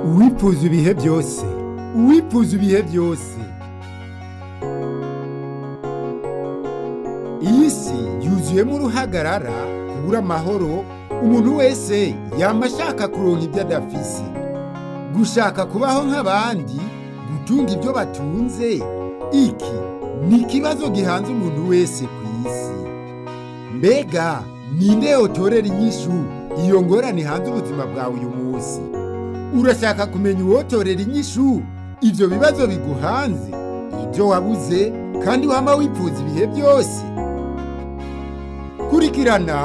uwipfuza ibihe byose uwipfuza ibihe byose iyi si yuzuyemo uruhagarara kubura amahoro umuntu wese yama ashaka kuronka ibyo adafise gushaka kubaho nk'abandi gutunga ibyo batunze iki ni ikibazo gihanze umuntu wese ku isi mbega ninde yotorera inyishu iyo ngorane hanze ubuzima bwawe uyu munsi urashaka kumenya uwotorera inyishu ibyo bibazo biguhanze ibyo wabuze kandi wama wipfuza ibihe byose kurikirana